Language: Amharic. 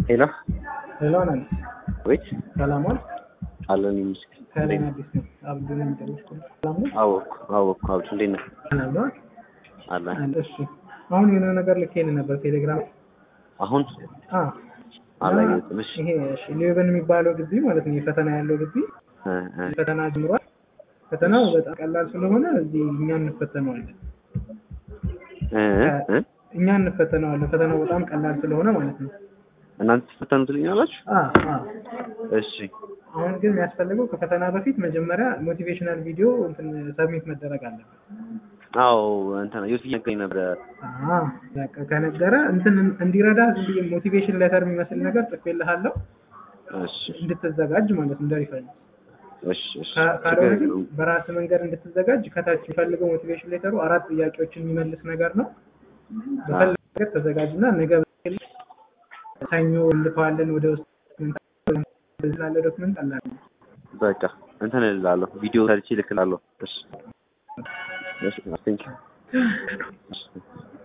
ሄሎ ሄሎ ነን ወይት ሰላም ዋል አለን ይመስገን። ከላይን አዲስ ነው አብዱ ነው የሚጠይቁት ሰላም ነው አወኩ አወኩ አብዱ እንዴት ነህ? ሰላም ነው አለን አለ እሺ አሁን የሆነ ነገር ልኬልህ ነበር ቴሌግራም አሁን አ አላየሁትም። እሺ ይሄ እሺ ሌቨን የሚባለው ግቢ ማለት ነው የፈተና ያለው ግቢ እ እ ፈተና ጀምሯል ፈተናው በጣም ቀላል ስለሆነ እዚህ እኛ እንፈተነዋለን እ እ እኛ እንፈተነዋለን ፈተናው በጣም ቀላል ስለሆነ ማለት ነው እናንተ ትፈተኑ ትልኛላችሁ? አ አ እሺ አሁን ግን የሚያስፈልገው ከፈተና በፊት መጀመሪያ ሞቲቬሽናል ቪዲዮ እንትን ሰብሚት መደረግ አለበት አዎ እንትን ዩቲ ነገኝ ነበረ። አ በቃ ከነገረ እንትን እንዲረዳ ዝም ብዬ ሞቲቬሽን ሌተር የሚመስል ነገር ጽፌልሃለሁ እሺ እንድትዘጋጅ ማለት ነው እንደሪፈል እሺ እሺ ካልሆነ ግን በራስ መንገድ እንድትዘጋጅ ከታች የሚፈልገው ሞቲቬሽን ሌተሩ አራት ጥያቄዎችን የሚመልስ ነገር ነው። በፈለገ ነገር ተዘጋጅና ነገ ሰኞ እንልከዋለን ወደ ውስጥ ስላለ ዶክመንት አላለ በቃ እንትን እልላለሁ ቪዲዮ ሰርቼ እልክላለሁ። እሺ እሺ ቴንክ ዩ